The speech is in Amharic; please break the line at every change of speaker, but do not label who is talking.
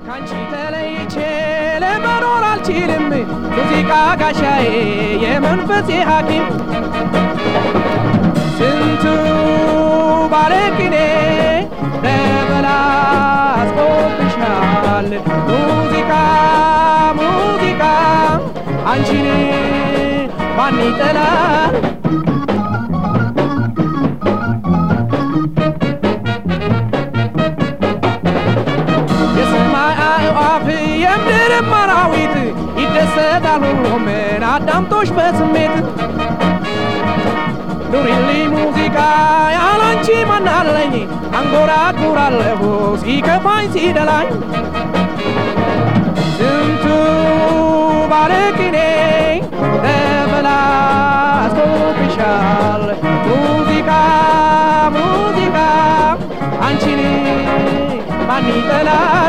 ካንቺ ተለይቼ ለመኖር አልችልም ሙዚቃ ጋሻዬ የመንፈሴ ሐኪም ስንቱ ባለቅኔ ተበላሽቶብሻል ሙዚቃ ሙዚቃ አንቺን ማን ይጠላል የሰማይ አዕዋፍ የምድርም አራዊት ይደሰታል ሁሉም አዳምጦሽ በስሜት ኑሪልኝ ሙዚቃ ያላንቺ ማናለኝ አንጎራጉራለሁ ሲከፋኝ ሲደላኝ ስንቱ ባለቅኔ ተበላሽቶብሻል ሙዚቃ ሙዚቃ አንቺን ማን ይጠላል